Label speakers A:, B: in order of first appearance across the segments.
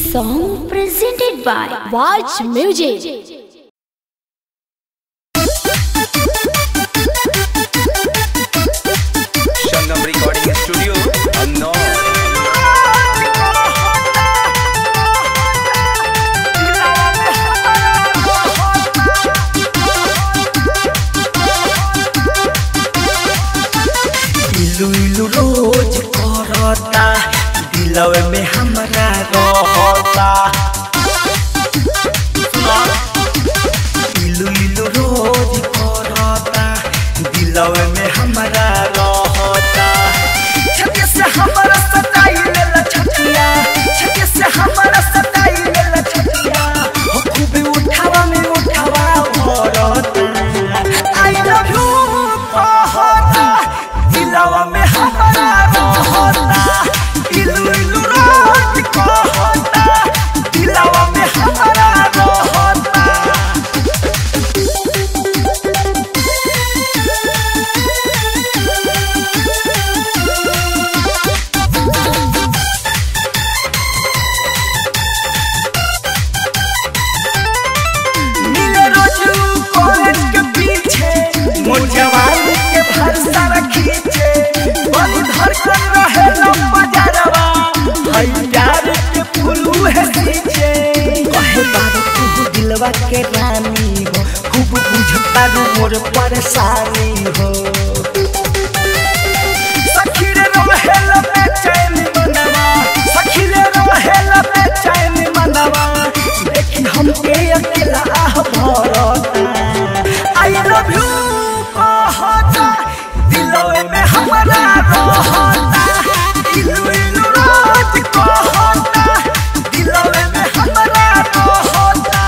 A: song presented by Watch Music.
B: Sangam Recording Studio, Unknown.
C: इलू इलू रोज करता दिलवे में हमरा रहता इलू इलू रोज करता दिलवे में हमरा रहता छके से हमरा सताई लेला छतिया छके से हमरा सताई लेला छतिया हो खूबे उठावा में उठावा भरता आई लव यू कहता दिलवा में हमरा रहता इलू इलू रोज कहता दिलवा में हमरा रहता मिले रोजू कॉलेज के पीछे मोर जवानी के भरसा रखीचे बड़ी धड़कन रहे लंबा जरवा हई प्यार के फूलू है सींचे कहे बारो तू दिलवा के रानी हो खूब बुझता रू मोर परेशानी हो सखी रे रहेल बेचैन मनवा सखी रे रहेल बेचैन मनवा देखी हमके अकेला आह भरता आई लव यू कहता दिलवे में हमरा रहता इलू इलू रोज कहता दिलवे में हमरा रहता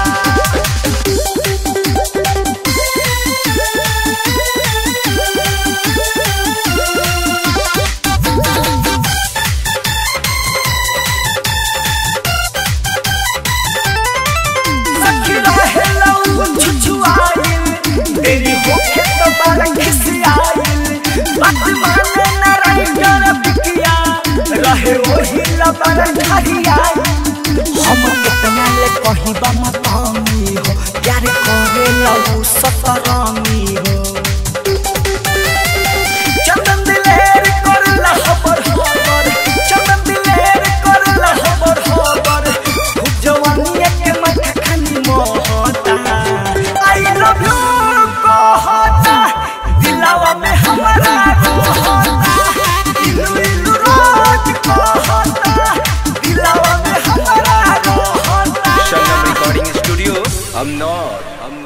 C: सखी रहेला उ छुछुआइल तेरी होखे तो बारा खिसियाइल बात माने न रही कर बिकिया रहे वही लबर घरियाइल हम कितना ले कहीं बा मतामी हो प्यार करे लऊ सतरामी हो चंदन दिलेर करला खबर खबर चंदन दिलेर करला खबर खबर खूब जवानी के माथा खानी मोहता आई लव यू कहता दिलवा में हमरा रहता इलू इलू रोज कहता दिलवा में हमरा रहता
B: Sangam Recording Studio, Unknown.